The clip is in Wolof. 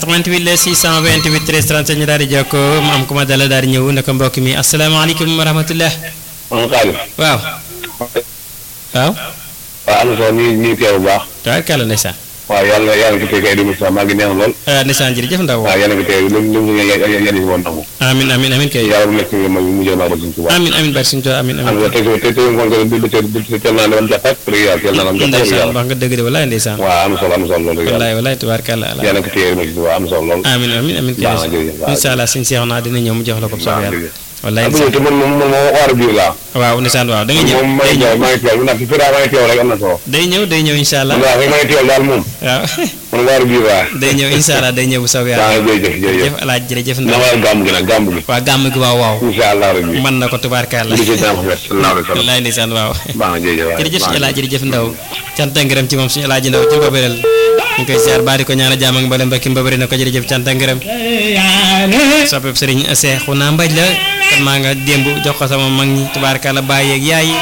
88 la 628 13 37 ñu daal di jokkoo mu am ku ma dala daal di ñëw naka mbokk mi asalaamaaleykum wa rahmatullah man Xaadim. waaw waaw waaw am na solo ñu ñu teew bu baax. tabarkàlla ndeysaan waaw yàlla yàlla ko fekkee di Moussa maa ngi neex lool. ah ndeysaan jërëjëf ndaw waaw yàlla ko teew lu lu mu yàlla si woon nangu. amin amin amin kay yàlla bu nekk si ma mu jël maa ba suñu tubaab. amin amin bari suñu toog amin am amin nga tey tey tey ngoon ko du du du teel naa leen jàpp ak rek yàlla teel naa leen jàpp ak ndeysaan yàlla. wax nga dëgg de walaay ndeysaan waaw am na solo am na solo loolu yàlla. wallaay wallaay tabarkàlla ala yàlla ko teew ma si waaw am na solo lool. amin amin amin kay baax na jërëjëf waaw. incha allah suñu seex naa dina ñëw mu jox la ko soob baax na yàlla jërëjëf. wallaay ah bu ñëwee te man moom moom moo war a biir laa. waaw ndeysaan waaw da nga ñëw moom maa day ngi ñëw teew maa ngi teew ndax fi daa maa ngi teew rek am na solo. day ñëw day ñëw incha allah waaw maa ngi teew daal moom. waaw man war a biir laa. day ñëw incha allah day ñëw bu soob baax yàlla na jërëjëf jërëjëf. jërëjëf alaaj jërëjëf na ndaw ma gàmm gi nag gàmm gi. waa gàmm gi waaw waaw incha allah rabbi. mën na ko tubaarkàlla li ci daan ko fet sallallahu alayhi wa sallam. wallaay ndeysaan waaw baax na jërëjëf waay. jërëjëf baax suñu na. alaaj jërëjëf ndaw cant ak ngërëm ci moom suñu alaaji ndaw ci mbabëreel ñu ngi koy siyaar baari ko ñaanal jaam ak mboolem mbokki mbabëri na ko jërëjëf cant ak ngërëm soppeb sëriñ Seexuna Mbaj la kan maa nga démb jox ko sama mag ñi tubaarkàlla bàyyi ak yaay yi